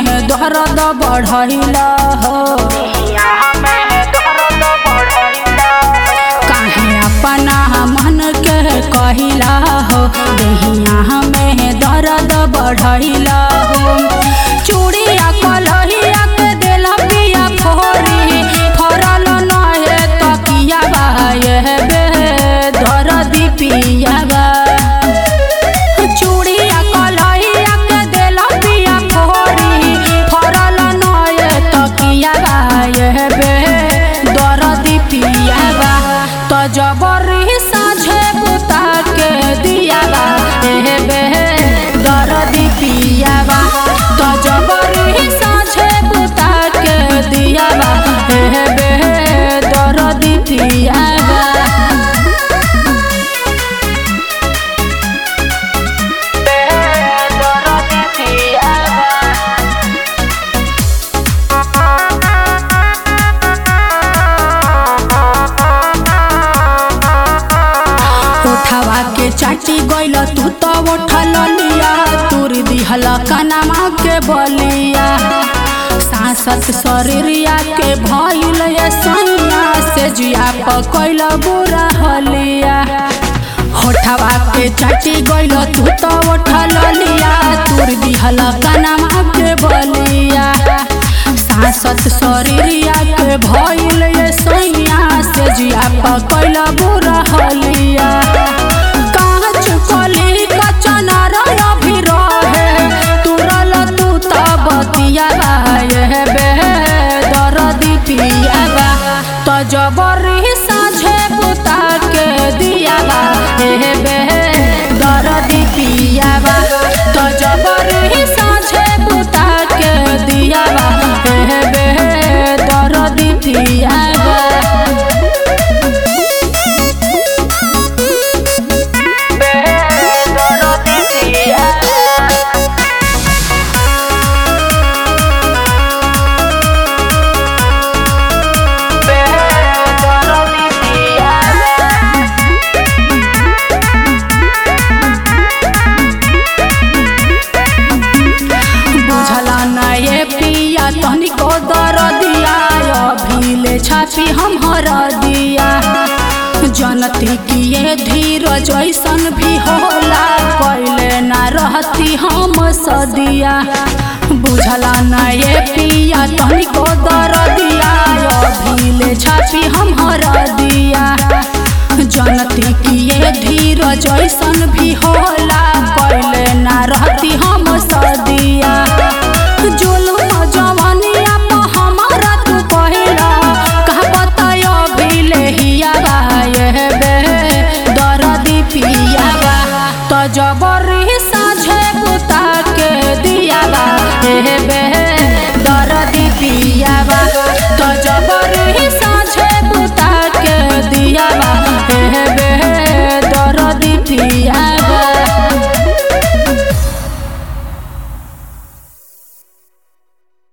में दर्द बढ़ैला हो काहे अपना मन के कहिला हो देहिया में दर्द बढ़ैला हो चूड़िया कलहिया के देला पिया फोरी फरल नहे तकिया बा ये बे दर्दी पिया बा चूड़िया कलहिया के देला पिया फोरी फरल नहे तकिया बा ये बे दर्दी पिया बा तो जबरी साझे बुता के दिया बा ए बे दर्दी पिया बा तो जबरी साझे बुता के दिया बा ए बे दर्दी पिया बा उठावा के चाटी गइल तू तो उठल लिया तुर दिहल कनमा के बलिया सांसत शरीरिया के भइल ये सैया से जिया पकइल बुरा हलिया होठवा के चाटी गइल तू तो उठल लिया तुर दिहल कनमा के बलिया सांसत शरीरिया के भइल ये सैया से जिया पकइल बुरा हलिया कांच कली कचना रह भी रहे तुरल तू त बतिया ये बे दर्दी पिया बा तो जबरी साझे बुता के दिया बा ए बे दर्दी पिया बा तो जबरी साझे बुता के दिया बा ए बे दर्दी पिया बा बुझला न ये पिया तनिको दर दिया अभिले छापी हम हर दिया जनती की ये धीरज ऐसन भी होला कैले ना रहती हम सदिया बुझला न ये पिया तनिको दर दिया अभिले छापी हम हर दिया जनती की ये धीरज ऐसन भी होला कैले ना रहती हम सदिया